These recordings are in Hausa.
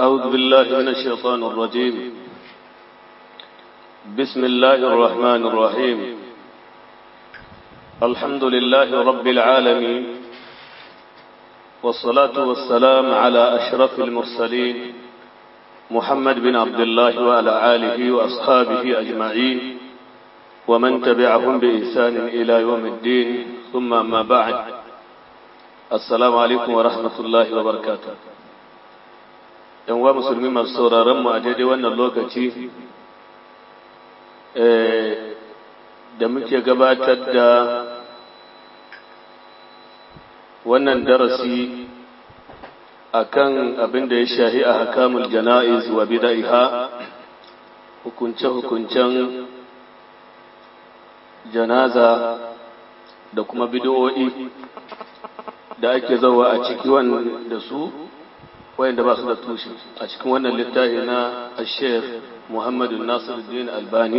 أعوذ بالله من الشيطان الرجيم بسم الله الرحمن الرحيم الحمد لله رب العالمين والصلاة والسلام على أشرف المرسلين محمد بن عبد الله وعلى آله وأصحابه أجمعين ومن تبعهم بإحسان إلى يوم الدين ثم ما بعد السلام عليكم ورحمة الله وبركاته yan wa musulmi masu sauraron mu a daidai wannan lokaci da muke gabatar da wannan darasi akan abin da ya shahi a hakamul jana'iz wa bida'iha hukunce-hukuncen janaza da kuma bid'o'i da ake zawa a ciki da su wayanda ba su da tushe a cikin wannan littafi na Sheikh Muhammadu Nasiruddin Albani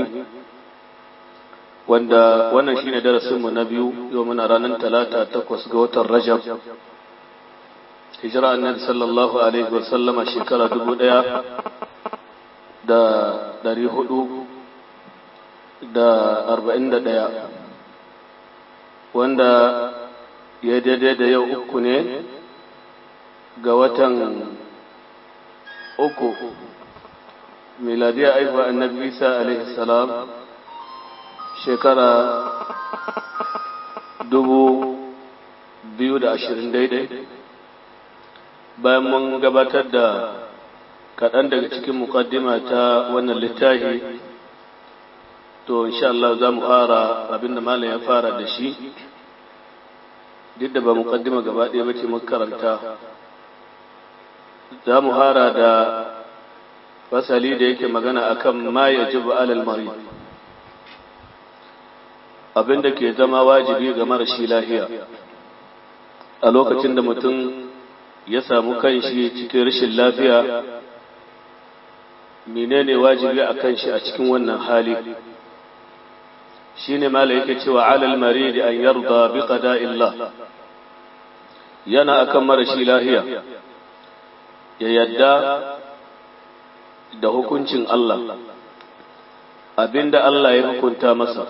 wanda wannan shine darasin mu na biyu yau muna ranar talata takwas ga watan Rajab hijira annabi sallallahu alaihi wa sallama shekara dubu ɗaya da ɗari hudu da arba'in da ɗaya wanda ya daidai da yau uku ne ga watan uku miladiyar aifuwa annabi isa alaihi salam shekara dubu biyu da ashirin daidai bayan mun gabatar da kaɗan daga cikin mukaddima ta wannan littafi to insha Allah za mu fara abinda malam ya fara da shi duk da ba mukaddima gaba ɗaya ba ce makaranta za mu hara da fasali da yake magana akan ma ya ji alal mari abin da ke zama wajibi ga marashi lahiya a lokacin da mutum ya samu kanshi cikin rashin lafiya menene wajibi a kanshi a cikin wannan hali shine mala yake cewa alal maridi an yarda bi qada'illah yana akan marashi lahiya ya yadda da hukuncin Allah abinda Allah ya hukunta masa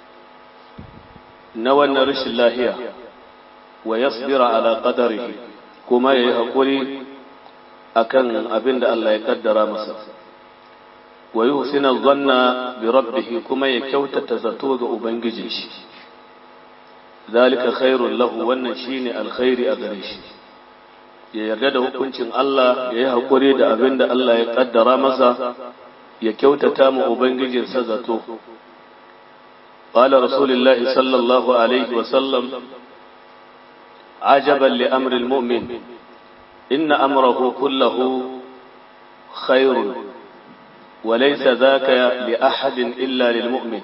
na wannan rashin lahiya wa yasbira ala qadarihi kuma yayi hakuri akan abinda Allah ya kaddara masa wa yuhsina dhanna bi rabbih kuma ya kyautata zato ga ubangijin shi zalika khairul lahu wannan shine alkhairi a gare shi ya yarda da hukuncin Allah ya yi haƙuri da abin da Allah ya ƙaddara masa ya kyautata mu Ubangijinsa zato. Ƙala Rasulullahi sallallahu Alaihi wasallam, ajaban li amril mu'min, inna amrahu kullahu khairun, walaysa zaka li ahadin illa lil mu'min.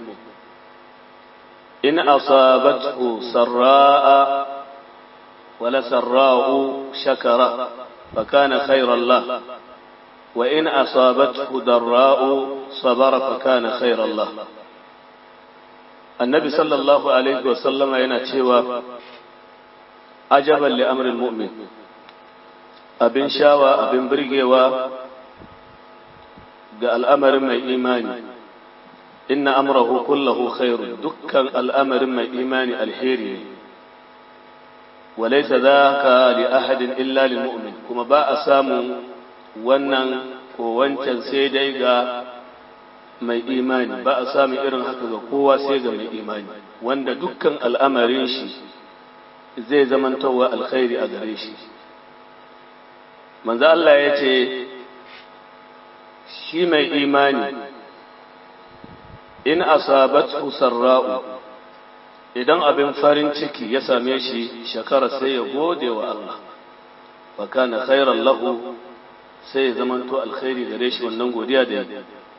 In asabathu sarra'a ولسراء شكر فكان خيرا له وإن أصابته ضراء صبر فكان خيرا له النبي صلى الله عليه وسلم ينتشوى عجبا لأمر المؤمن أبن شاوى أبن برقيوى قال الأمر من إيماني إن أمره كله خير دكا الأمر من إيماني الحيري وليس ذاك لأحد إلا للمؤمن كما باء سامو wannan ko wancan sai dai ga mai imani ba a sami irin haka ga kowa sai ga mai imani wanda dukkan al'amarin shi zai zamantowa alkhairi a gare shi manzo Allah ya ce shi mai imani in asabathu sarra'u idan abin farin ciki ya same shi shakara sai ya gode wa Allah wa kana khairan lahu sai ya zamanto alkhairi gare shi wannan godiya da yake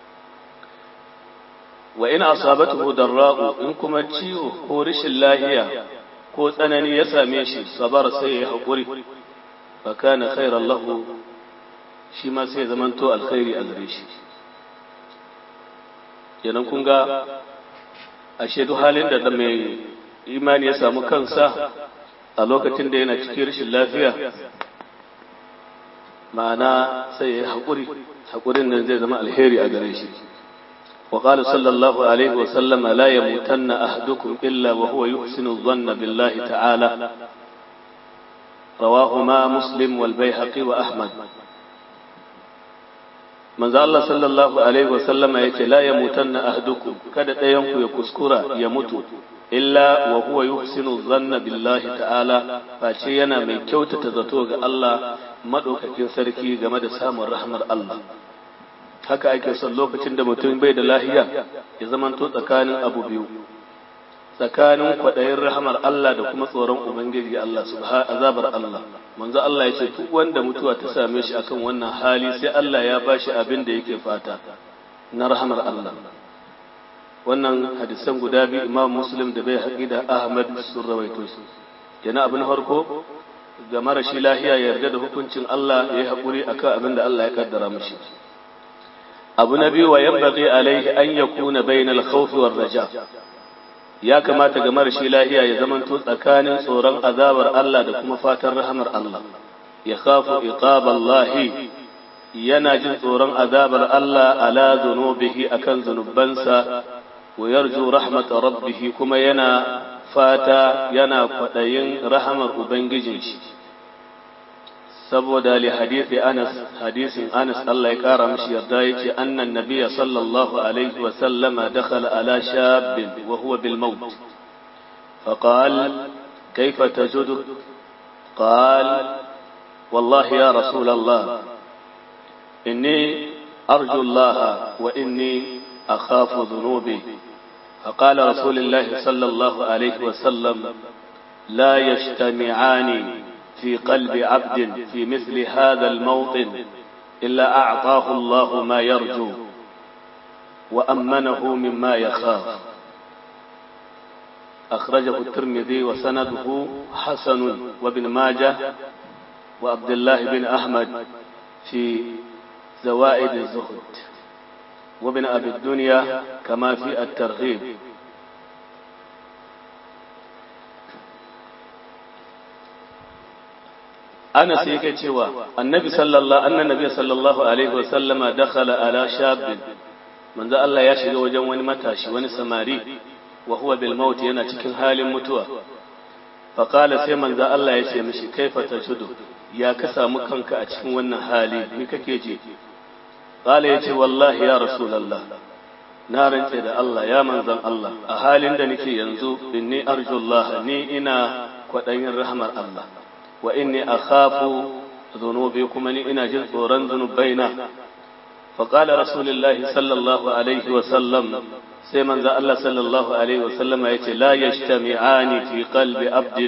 wa in asabatuhu darra'u in kuma ciwo ko rashin lahiya ko tsanani ya same shi sabar sai ya hakuri fa kana khairan lahu shi ma sai ya zamanto alkhairi a gare shi kenan kun ga ashe duk halin da mai imani ya samu kansa a lokacin da yana cikin rashin lafiya ma'ana sai ya haƙuri haƙurin nan zai zama alheri a gare shi وقال صلى الله عليه وسلم لا يموتن أحدكم إلا وهو يحسن الظن بالله تعالى رواهما مسلم والبيهقي وأحمد من ذا الله صلى الله عليه وسلم يقول لا يموتن أحدكم كذا ينكو يكسكرا يموت إلا وهو يحسن الظن بالله تعالى فاشينا من كوتة تزتوغ الله مدوك كن سركي جمد سام الرحمة الله haka ake son lokacin da mutum bai da lahiya ya zamanto tsakanin abu biyu tsakanin kwaɗayin rahamar Allah da kuma tsoron Ubangiji Allah subha azabar Allah manzo Allah ya ce duk wanda mutuwa ta same shi akan wannan hali sai Allah ya bashi abin da yake fata na rahamar Allah wannan hadisan guda biyu Imam Muslim da bai haƙi da Ahmad sun rawaito su kenan abin farko ga marashi lahiya ya yarda da hukuncin Allah ya yi haƙuri akan abin da Allah ya kaddara mishi abu na biyu wa yambaghi alaihi an yakuna bainal khawf war raja ya kamata ga marashi lahiya ya zamanto tsakanin tsoron azabar Allah da kuma fatan rahamar Allah ya khafu iqaballahi yana jin tsoron azabar Allah ala zunubihi akan zunubansa wa yarju rahmat rabbih kuma yana fata yana kwadayin rahamar ubangijin shi saboda li hadisi Anas hadisin Anas Allah ya kara mishi yarda yace annan nabiyya sallallahu alaihi wa sallama dakhala ala shabbin wa huwa bil maut فقال كيف تجد قال والله يا رسول الله إني أرجو الله وإني أخاف ذنوبي فقال رسول الله صلى الله عليه وسلم لا يجتمعان في قلب عبد في مثل هذا الموطن إلا أعطاه الله ما يرجو وأمنه مما يخاف أخرجه الترمذي وسنده حسن وابن ماجه وعبد الله بن أحمد في زوائد الزهد وابن أبي الدنيا كما في الترغيب أنا سيكي cewa annabi sallallahu annan nabi sallallahu alaihi wasallama dakhala ala shabbin manzo Allah ya shiga wajen wani matashi wani samari wa huwa bil maut yana cikin halin mutuwa fa qala sai manzo Allah ya ce mishi kaifa tajudu ya ka samu kanka a cikin wannan hali ni kake ji qala yace wallahi ya rasulullah na rantse da Allah ya manzon Allah a halin da nake yanzu inni arjullah ni ina kwadayin rahmar Allah wa inni akhafu dhunubi kuma ni ina jin tsoron zunubaina فقال رسول الله صلى الله عليه وسلم سيمن ذا الله صلى الله عليه وسلم يتي لا يجتمعان في قلب عبد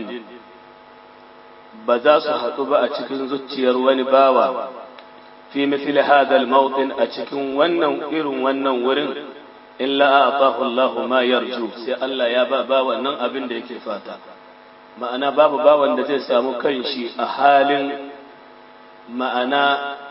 بذا صحتب أتكن زتير ونباوى في مثل هذا الموطن أتكن ونن إر ونن ورن إلا أعطاه الله ما يرجو سي الله يا بابا ونن أبن ديك فاتا ما أنا بابا بابا ندي سامو كنشي أحال ما أنا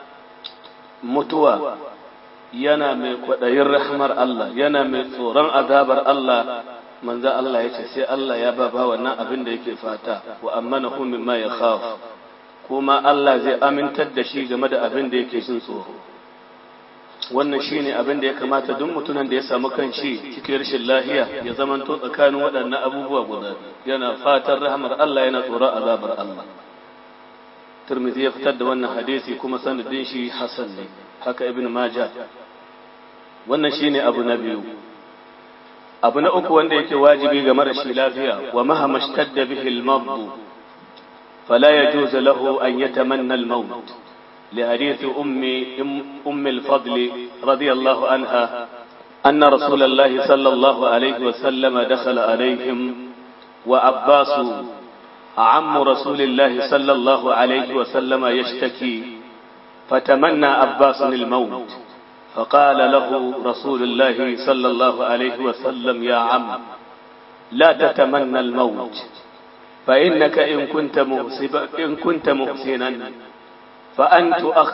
mutuwa yana mai kwaɗayin rahmar Allah yana mai tsoron azabar Allah manzo Allah ya ce sai Allah ya ba ba wannan abin da yake fata wa amana hu mimma ya khaf kuma Allah zai amintar da shi game da abin da yake jin tsoro wannan shine abin da ya kamata duk mutumin da ya samu kanshi cikin rashin lahiya ya zamanto tsakanin waɗannan abubuwa guda yana fatan rahmar Allah yana tsoron azabar Allah Tirmidhi ya fitar da wannan hadisi kuma sanadin shi Hassan ne haka Ibn Majah wannan shine abu na biyu abu na uku wanda yake wajibi ga marashi lafiya wa mahama shtadda bihi al-mabd fala yajuz lahu an yatamanna al-maut لحديث أم أم الفضل رضي الله عنها أن رسول الله صلى الله عليه وسلم دخل عليهم وعباس عم رسول الله صلى الله عليه وسلم يشتكي فتمنى عباس الموت فقال له رسول الله صلى الله عليه وسلم يا عم لا تتمنى الموت فإنك إن كنت مهسبا إن كنت محسنا فأن تؤخر